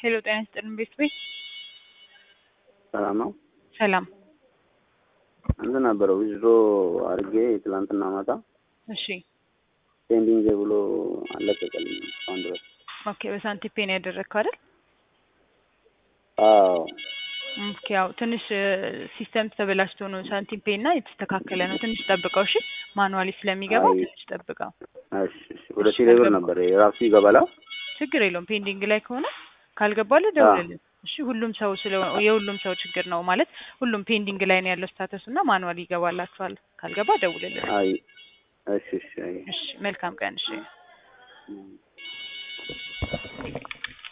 ሄሎ ጤና ይስጥልን ቤት ቤት ሰላም ነው። ሰላም። እንትን ነበረው ዊዝድሮ አድርጌ ትላንትና ማታ እሺ ፔንዲንግ ብሎ አለቀቀልኝ እስካሁን ድረስ። ኦኬ በሳንቲም ፔን ያደረግከው አይደል? አዎ ኦኬ ያው ትንሽ ሲስተም ተበላሽቶ ነው ሳንቲም ፔ እና የተስተካከለ ነው። ትንሽ ጠብቀው እሺ። ማኑዋሊ ስለሚገባ አይ። ትንሽ ጠብቀው። እሺ እሺ። ወደ ቴሌብር ነበር የራሱ ይገባላ። ችግር የለውም ፔንዲንግ ላይ ከሆነ ካልገባልህ ደውልልን። እሺ ሁሉም ሰው ስለ የሁሉም ሰው ችግር ነው ማለት ሁሉም ፔንዲንግ ላይ ነው ያለው ስታተስ እና ማኑዋሊ ይገባላችኋል። ካልገባ ደውልልን። አይ እሺ እሺ። አይ እሺ መልካም ቀን እሺ።